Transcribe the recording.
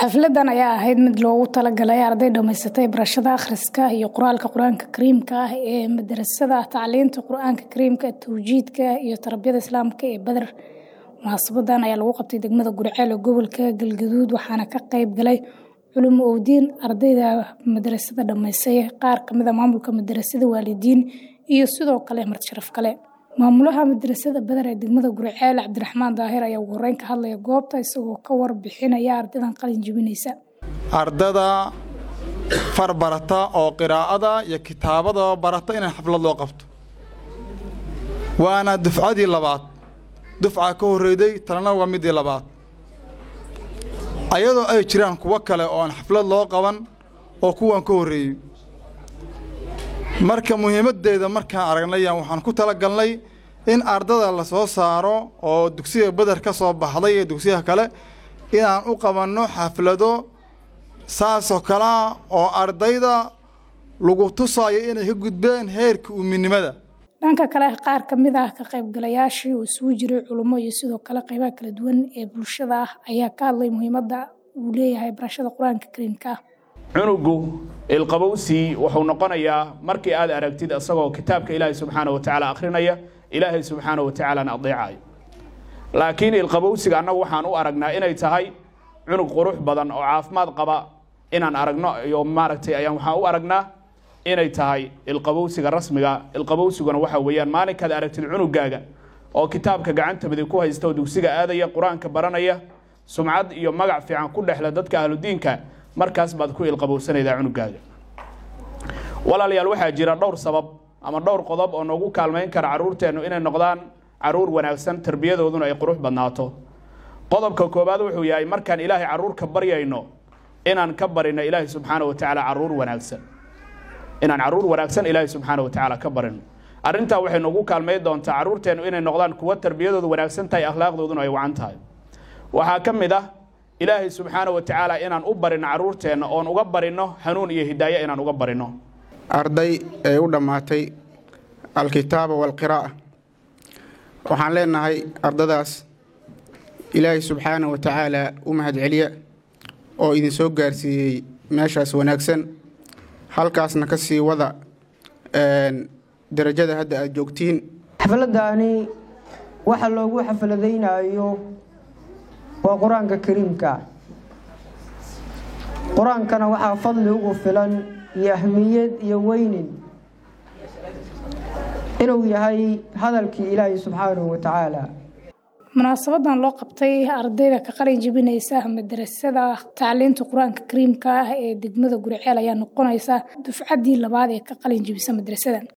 xafladan ayaa ahayd mid loogu talagalay arday dhammaysatay barashada akhriska iyo qoraalka qur-aanka kariimka ah ee madarasada tacliinta qur-aanka kariimka tawjiidka iyo tarbiyada islaamka ee beder munaasabadan ayaa lagu qabtay degmada guriceel ee gobolka galgaduud waxaana ka qayb galay culimo owdiin ardayda madarasada dhammaysay qaar kamid a maamulka madarasada waalidiin iyo sidoo kale martisharaf kale maamulaha madarasada beder ee degmada guriceel cabdiraxmaan daahir ayaa ugu horeyn ka hadlaya goobta isagoo ka warbixinaya ardaydan qalin jebinaysa ardada far barata oo qiraa'ada iyo kitaabada barata in xaflad loo qabto waana dufcadii labaad dufca ka horreyday talana waa midii labaad ayadoo ay jiraan kuwo kale oo aan xaflad loo qaban oo kuwan ka horreeyey marka muhiimaddeeda markaan aragnayaan waxaan ku talagalnay in ardada la soo saaro oo dugsiga beder ka soo baxday iyo dugsiyaha kale inaan u qabanno xaflado saasoo kalea oo ardayda lagu tusaayo inay ka gudbeen heerka uuminimada dhanka kale qaar ka mid ah ka qaybgalayaashii uu isugu jiray culummo iyo sidoo kale qaybaha kala duwan ee bulshada ah ayaa ka hadlay muhiimadda uu leeyahay barashada qur-aanka kariimka ah cunugu ilqabowsii wuxuu noqonayaa markii aad aragtid isagoo kitaabka ilaahay subxaana wa tacaala akhrinaya ilaahay subxaana wa tacaalana adeecayo laakiin ilqabowsiga annagu waxaan u aragnaa inay tahay cunug qurux badan oo caafimaad qaba inaan aragno iyo maaragtay ayaan waxaan u aragnaa inay tahay ilqabowsiga rasmiga ilqabowsiguna waxa weeyaan maalinkaad aragtid cunugaaga oo kitaabka gacanta midig ku haysta oo dugsiga aadaya qur-aanka baranaya sumcad iyo magac fiican ku dhexla dadka ahludiinka markaas baad ku ilqabowsanaydaa cunugaaga walaalayaal waxaa jira dhowr sabab ama dhowr qodob oo noogu kaalmayn kara carruurteennu inay noqdaan carruur wanaagsan tarbiyadooduna ay qurux badnaato qodobka koowaad wuxuu yahay markaan ilaahay carruurka baryayno inaan ka barino ilaahay subxaana wa tacaala carruur wanaagsan inaan carruur wanaagsan ilaahay subxaana wa tacaala ka barino arrintaa waxay noogu kaalmayn doontaa carruurteennu inay noqdaan kuwo tarbiyadoodu wanaagsan tahay akhlaaqdooduna ay wacan tahay waxaa ka mid ah ilaahay subxaana wa tacaala inaan u barino carruurteenna oon uga barino hanuun iyo hidaaye inaan uga barino arday ee u dhammaatay alkitaaba waalqiraa'a waxaan leenahay ardadaas ilaahay subxaana wa tacaala u mahadceliya oo idin soo gaarsiiyey meeshaas wanaagsan halkaasna ka sii wada darajada hadda aad joogtiin xafladdaani waxa loogu xafladaynayo waa qur-aanka kariimka qur-aankana waxaa fadli ugu filan iyo ahmiyad iyo weynin inuu yahay hadalkii ilaahay subxaanahu wa tacaala munaasabadan loo qabtay ardayda ka qalin jebinaysa madarasada tacliinta qur-aanka kariimka ah ee degmada guriceel ayaa noqonaysa dufcaddii labaad ee ka qalin jebisa madrasadan